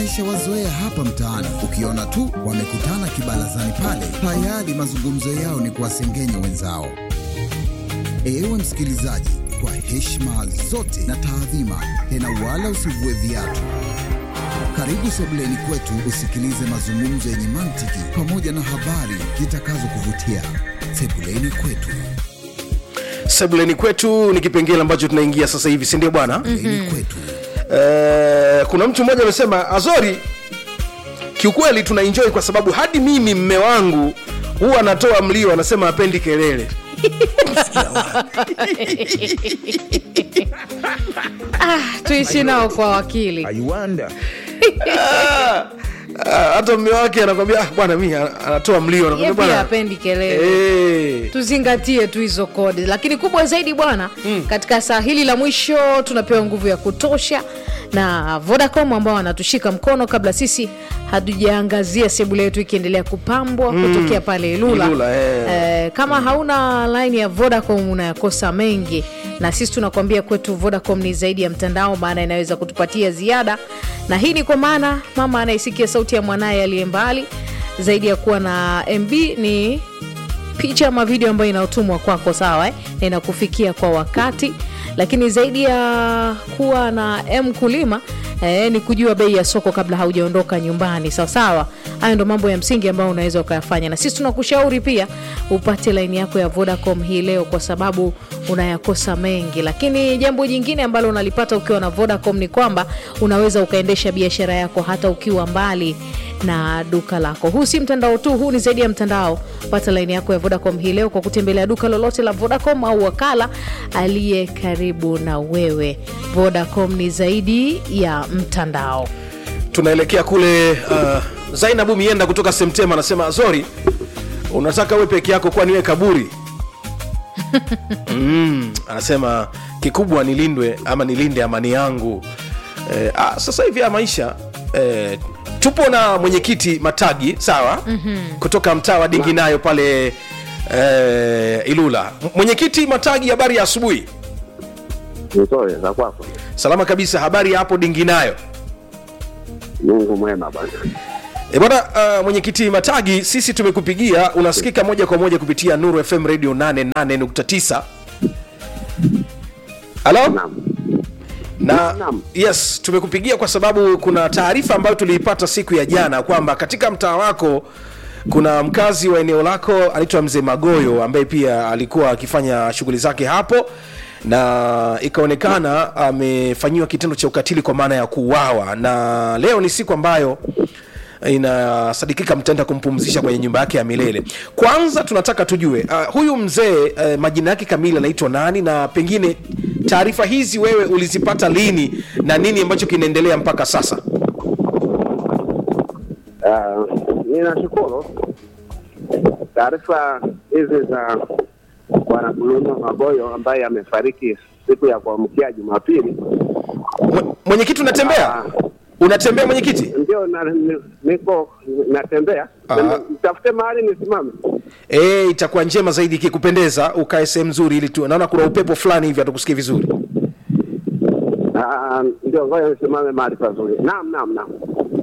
Tumeshawazoea hapa mtaani, ukiona tu wamekutana kibarazani pale, tayari mazungumzo yao ni kuwasengenya wenzao. Ewe msikilizaji, kwa heshima zote na taadhima, tena wala usivue viatu. Karibu sebuleni kwetu usikilize mazungumzo yenye mantiki pamoja na habari zitakazokuvutia. Sebuleni kwetu. sebuleni kwetu ni kipengele ambacho tunaingia sasa hivi si ndio bwana Sebuleni kwetu. Eh, kuna mtu mmoja amesema azori kiukweli tuna enjoy kwa sababu hadi mimi mme wangu huwa anatoa mlio anasema apendi kelele tuishi nao kwa wakili Ah, ah, hata mme wake anakwambia "Ah, bwana mi ana- anatoa mlio ye anakwambia pia bwana apendi kelele Eh, tuzingatie tu hizo kodi lakini kubwa zaidi bwana mm. katika saa hili la mwisho tunapewa nguvu ya kutosha na vodacom ambao wanatushika mkono kabla sisi hatujaangazia sebule yetu ikiendelea kupambwa mm. kutokea pale ilula, Ilula, eh. Eh, kama hauna line ya vodacom unayakosa mengi na sisi tunakwambia kwetu vodacom ni zaidi ya mtandao maana inaweza kutupatia ziada na hii ni kwa maana mama anayesikia sauti ya mwanaye aliye mbali zaidi ya kuwa na mb ni picha ama video ambayo inayotumwa kwako sawa eh? na inakufikia kwa wakati lakini zaidi ya kuwa na m kulima eh, ni kujua bei ya soko kabla haujaondoka nyumbani sawasawa hayo ndo mambo ya msingi ambayo unaweza ukayafanya na sisi tunakushauri pia upate laini yako ya vodacom hii leo kwa sababu unayakosa mengi lakini jambo jingine ambalo unalipata ukiwa na vodacom ni kwamba unaweza ukaendesha biashara yako hata ukiwa mbali na duka lako huu si mtandao tu huu ni zaidi ya mtandao pata laini yako ya vodacom hii leo kwa kutembelea duka lolote la vodacom au wakala aliye karibu na wewe vodacom ni zaidi ya mtandao tunaelekea kule uh, zainabu mienda kutoka semtema anasema azori unataka we peke yako kwani we kaburi mm, anasema kikubwa nilindwe ama nilinde amani yangu eh, ah, sasa hivi ya maisha eh, tupo na mwenyekiti matagi sawa mm-hmm. kutoka mtaa wa dinginayo pale eh, ilula M- mwenyekiti matagi habari ya asubuhi nzuri za kwako. salama kabisa habari ya hapo dinginayo Mungu mwema bwana. E bwana uh, mwenyekiti Matagi, sisi tumekupigia, unasikika moja kwa moja kupitia Nuru FM Radio 88.9. Halo? Naam. Na Naam. yes, tumekupigia kwa sababu kuna taarifa ambayo tuliipata siku ya jana kwamba katika mtaa wako kuna mkazi wa eneo lako anaitwa Mzee Magoyo ambaye pia alikuwa akifanya shughuli zake hapo na ikaonekana amefanyiwa kitendo cha ukatili kwa maana ya kuuawa, na leo ni siku ambayo inasadikika mtaenda kumpumzisha kwenye nyumba yake ya milele. Kwanza tunataka tujue uh, huyu mzee uh, majina yake kamili anaitwa nani, na pengine taarifa hizi wewe ulizipata lini na nini ambacho kinaendelea mpaka sasa? Uh, ninashukuru taarifa hizi za bwana Bulunyo Magoyo ambaye amefariki siku ya kuamkia Jumapili. Mwe- Mwenyekiti, unatembea Ah. unatembea mwenyekiti? Ndio na, ni- niko natembea, Ah. mtafute mahali nisimame. E, itakuwa njema zaidi ikikupendeza ukae sehemu nzuri, ili tu naona kuna upepo fulani hivi hatukusikia vizuri. Ah, Ndio, ngoja nisimame mahali pazuri. Naam, naam, naam.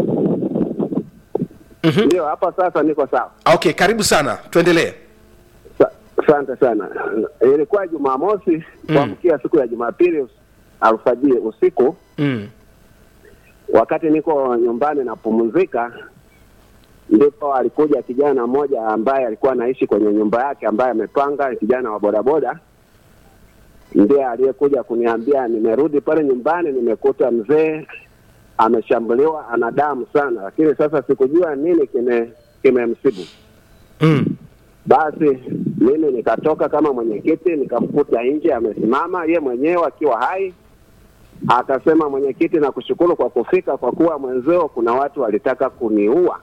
Ndio, hapa sasa niko sawa. Okay, karibu sana, tuendelee. Sa- Asante sana. Ilikuwa Jumamosi kuamkia siku ya Jumapili us- alfajiri usiku, Mm. wakati niko nyumbani napumzika, ndipo alikuja kijana mmoja ambaye alikuwa anaishi kwenye nyumba yake, ambaye amepanga, kijana wa bodaboda, ndiye aliyekuja kuniambia, nimerudi pale nyumbani, nimekuta mzee ameshambuliwa, ana damu sana, lakini sasa sikujua nini kime kimemsibu. Mm. Basi mimi nikatoka kama mwenyekiti, nikamkuta nje amesimama, ye mwenyewe akiwa hai. Akasema, mwenyekiti, nakushukuru kwa kufika, kwa kuwa mwenzeo kuna watu walitaka kuniua.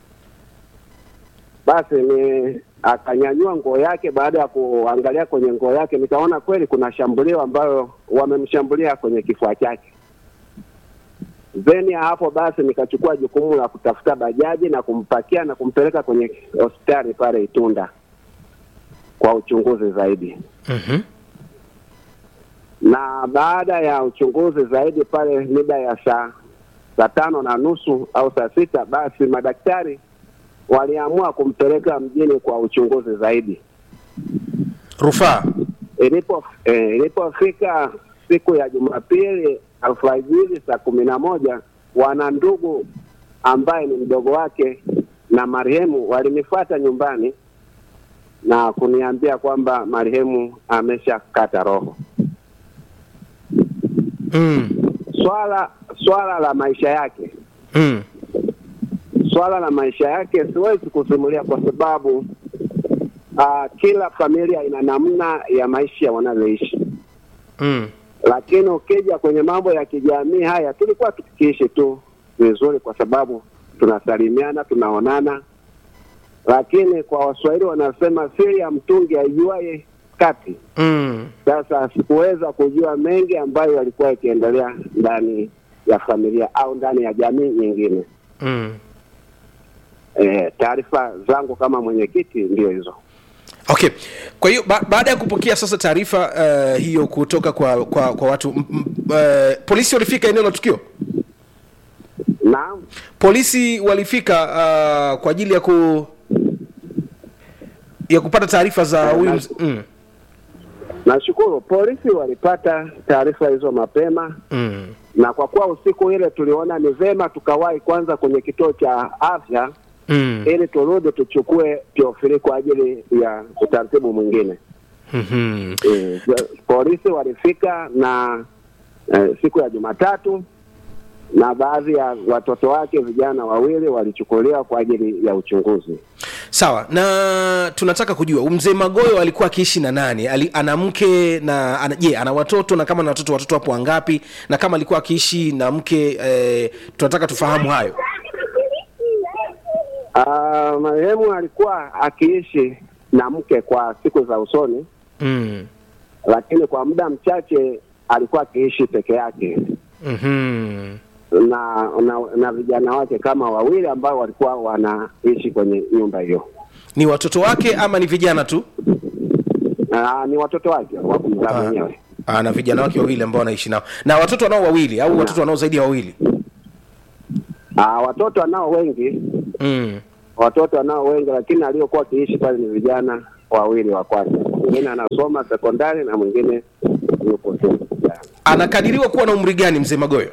Basi ni akanyanyua nguo yake. Baada ya kuangalia kwenye nguo yake, nikaona kweli kuna shambulio ambayo wamemshambulia kwenye kifua chake. Zeni ya hapo basi nikachukua jukumu la kutafuta bajaji na kumpakia na kumpeleka kwenye hospitali pale Itunda kwa uchunguzi zaidi. Mhm. Na baada ya uchunguzi zaidi pale mida ya saa saa tano na nusu au saa sita, basi madaktari waliamua kumpeleka mjini kwa uchunguzi zaidi. rufaa Ilipo eh, ilipofika siku ya Jumapili alfajiri saa kumi na moja wana ndugu ambaye ni mdogo wake na marehemu walinifuata nyumbani na kuniambia kwamba marehemu ameshakata roho. mm. Swala swala la maisha yake Mm. swala la maisha yake siwezi kusimulia kwa sababu uh, kila familia ina namna ya maisha wanavyoishi, Mm. lakini ukija kwenye mambo ya kijamii haya tulikuwa tukiishi tu vizuri, kwa sababu tunasalimiana, tunaonana, lakini kwa Waswahili wanasema siri ya mtungi aijuaye kati. Mm. Sasa sikuweza kujua mengi ambayo yalikuwa yakiendelea ndani ya familia au ndani ya jamii nyingine. Mm. E, taarifa zangu kama mwenyekiti ndio hizo. okay kwa hiyo ba- baada ya kupokea sasa taarifa uh, hiyo kutoka kwa kwa, kwa watu m- m- uh, polisi walifika eneo la tukio Naam, polisi walifika uh, kwa ajili ya ku ya kupata taarifa za huyu mz- mm. nashukuru polisi walipata taarifa hizo mapema, Mm. na kwa kuwa usiku ile tuliona ni vema tukawahi kwanza kwenye kituo cha afya Mm. ili turudi tuchukue Teofili kwa ajili ya utaratibu mwingine. Mhm. E, polisi walifika na e, siku ya Jumatatu na baadhi ya watoto wake vijana wawili walichukuliwa kwa ajili ya uchunguzi. sawa na tunataka kujua huyu mzee magoyo alikuwa akiishi na nani Ali, ana mke na ana, je ana watoto na kama na watoto watoto wapo wangapi na kama alikuwa akiishi na mke eh, tunataka tufahamu hayo Ah, marehemu alikuwa akiishi na mke kwa siku za usoni, mm. lakini kwa muda mchache alikuwa akiishi peke yake mm-hmm. na, na na vijana wake kama wawili ambao walikuwa wanaishi kwenye nyumba hiyo. ni watoto wake ama ni vijana tu Ah, ni watoto wake wa kumzaa Ah. mwenyewe. Ah, na vijana wake wawili ambao wanaishi nao na watoto wanao wawili au watoto wanao zaidi ya wawili Ah, watoto anao wengi, mm. watoto anao wengi, lakini aliyokuwa akiishi pale ni vijana wawili wa kwake. Mwingine anasoma sekondari na mwingine yupo tu. anakadiriwa kuwa na umri gani mzee magoyo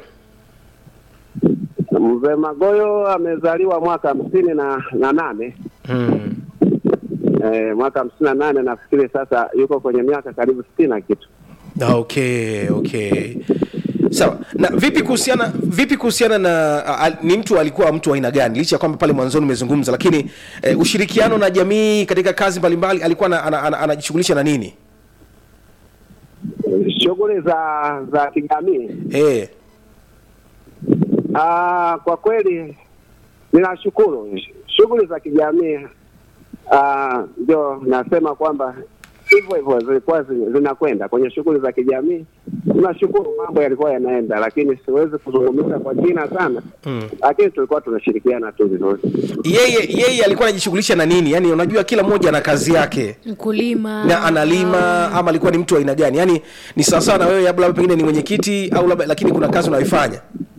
Mzee Magoyo amezaliwa mwaka hamsini na, na nane mm. eh, mwaka hamsini na nane nafikiri sasa yuko kwenye miaka karibu sitini na kitu. Ah, okay okay sawa na vipi kuhusiana vipi kuhusiana na a, a, ni mtu alikuwa mtu wa aina gani licha ya kwamba pale mwanzoni umezungumza lakini eh, ushirikiano na jamii katika kazi mbalimbali alikuwa na- ana- ana- anajishughulisha na nini Shughuli za za kijamii eh. ah, kwa kweli ninashukuru shughuli za kijamii ah, ndio nasema kwamba hivyo hivyo zilikuwa zi- zinakwenda kwenye shughuli za kijamii. Tunashukuru mambo yalikuwa yanaenda, lakini siwezi kuzungumza kwa kina sana Mm. lakini tulikuwa tunashirikiana tu vizuri. yeye yeye alikuwa anajishughulisha na nini yaani unajua kila mmoja ana kazi yake mkulima na analima ama alikuwa ni mtu wa aina gani yaani ni sawasawa na wewe labda pengine ni mwenyekiti au labda lakini kuna kazi unayoifanya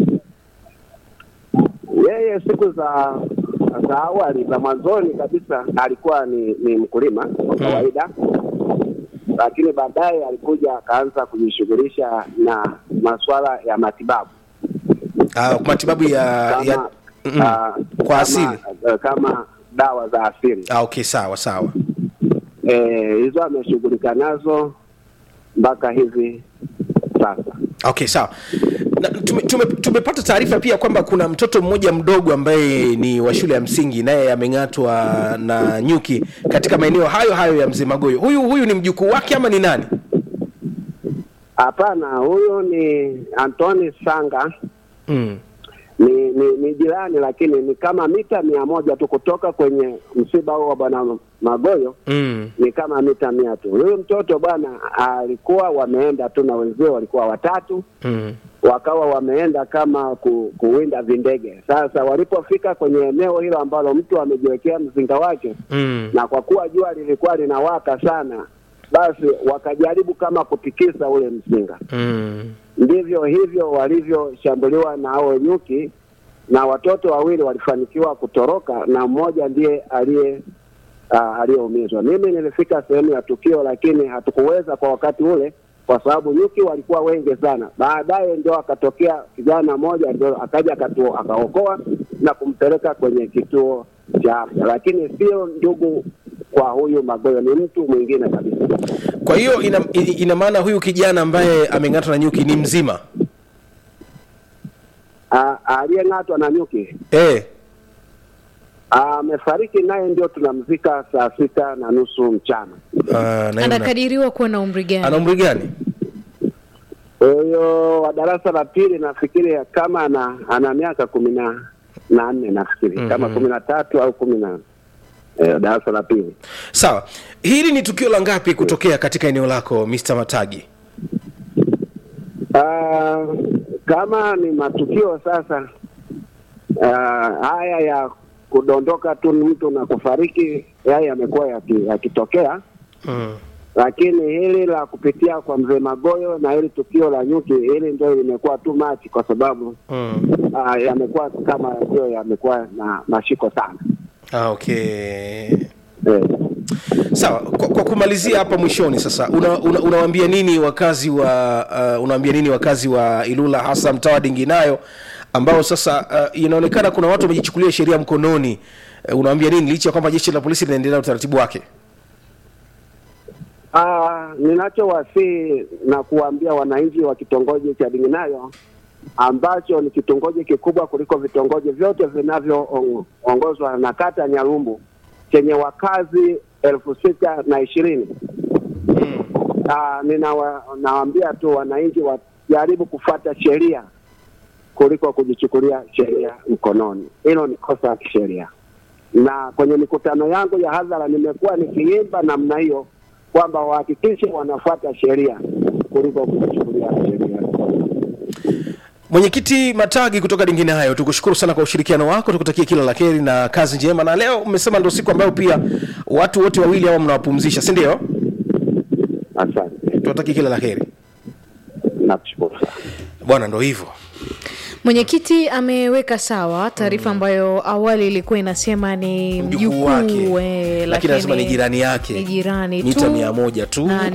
Yeye siku za za awali za mwanzoni kabisa alikuwa ni, ni mkulima kwa kawaida, lakini baadaye alikuja akaanza kujishughulisha na masuala ya matibabu ah, matibabu ya, kama, ya mm, ah, kwa kama, asili ah, kama dawa za asili ah, okay sawa sawa Eh, hizo ameshughulika nazo mpaka hivi sasa. okay sawa na, tume, tume, tumepata taarifa pia kwamba kuna mtoto mmoja mdogo ambaye ni wa shule ya msingi naye ameng'atwa na nyuki katika maeneo hayo hayo ya mzee magoyo huyu huyu ni mjukuu wake ama ni nani Hapana, huyu ni Antoni Sanga mm. ni, ni ni jirani lakini ni kama mita mia moja tu kutoka kwenye msiba huo wa bwana Magoyo, Mm. ni kama mita mia tu. Huyu mtoto bwana alikuwa wameenda tu na wenzio walikuwa watatu, Mm. wakawa wameenda kama ku, kuwinda vindege. Sasa walipofika kwenye eneo hilo ambalo mtu amejiwekea mzinga wake, Mm. na kwa kuwa jua lilikuwa linawaka sana, basi wakajaribu kama kutikisa ule mzinga. mm. Ndivyo hivyo walivyoshambuliwa na hao nyuki, na watoto wawili walifanikiwa kutoroka na mmoja ndiye aliye uh, aliyeumizwa. Mimi nilifika sehemu ya tukio, lakini hatukuweza kwa wakati ule kwa sababu nyuki walikuwa wengi sana. Baadaye ndio akatokea kijana mmoja, ndio akaja akatu- akaokoa na kumpeleka kwenye kituo cha afya, lakini sio ndugu kwa huyu Magoyo, ni mtu mwingine kabisa. kwa hiyo ina, ina ina maana huyu kijana ambaye ameng'atwa na nyuki ni mzima Ah, Aliyeng'atwa na nyuki eh. amefariki, naye ndio tunamzika saa sita na nusu mchana. Ah, na yule- anakadiriwa kuwa na umri ana gani umri gani Huyo wa darasa la pili nafikiri kama ana, ana miaka kumi na na nne nafikiri Mhm. kama kumi na tatu au kumi na eh, darasa la pili. sawa hili ni tukio la ngapi kutokea katika eneo lako Mr. matagi Ah, kama ni matukio sasa ah, haya ya kudondoka tu mtu na kufariki, haya yamekuwa yaki- yakitokea mm. lakini hili la kupitia kwa mzee Magoyo na hili tukio la nyuki, hili ndio limekuwa too much kwa sababu Mm. uh, yamekuwa kama ndio yamekuwa na mashiko sana Ah, okay eh. sawa kwa, kwa kumalizia hapa mwishoni sasa una, una, unawaambia nini wakazi wa uh, unawaambia nini wakazi wa ilula hasa mtaa wa dinginayo ambao sasa uh, inaonekana kuna watu wamejichukulia sheria mkononi uh, unawaambia nini licha ya kwamba jeshi la polisi linaendelea na utaratibu wake Uh, ninachowasihi na kuwaambia wananchi wa kitongoji cha Dinginayo ambacho ni kitongoji kikubwa kuliko vitongoji vyote vinavyoongozwa na kata ya Nyalumbu chenye wakazi elfu sita na ishirini. Uh, ninawaambia tu wananchi wajaribu kufuata sheria kuliko kujichukulia sheria mkononi. Hilo ni kosa la kisheria, na kwenye mikutano yangu ya hadhara nimekuwa nikiimba namna hiyo kwamba wahakikishe wanafuata sheria kuliko kuchukulia sheria. mwenyekiti matagi kutoka dingine hayo tukushukuru sana kwa ushirikiano wako tukutakie kila la heri na kazi njema na leo umesema ndo siku ambayo pia watu wote wawili hawa mnawapumzisha si ndio Asante, tuwatakie kila la heri nakushukuru sana. bwana ndo hivyo mwenyekiti ameweka sawa taarifa ambayo awali ilikuwa inasema ni mjukuu wake mjukuu eh, lakini anasema ni jirani yake ni jirani mita tu mia moja tu na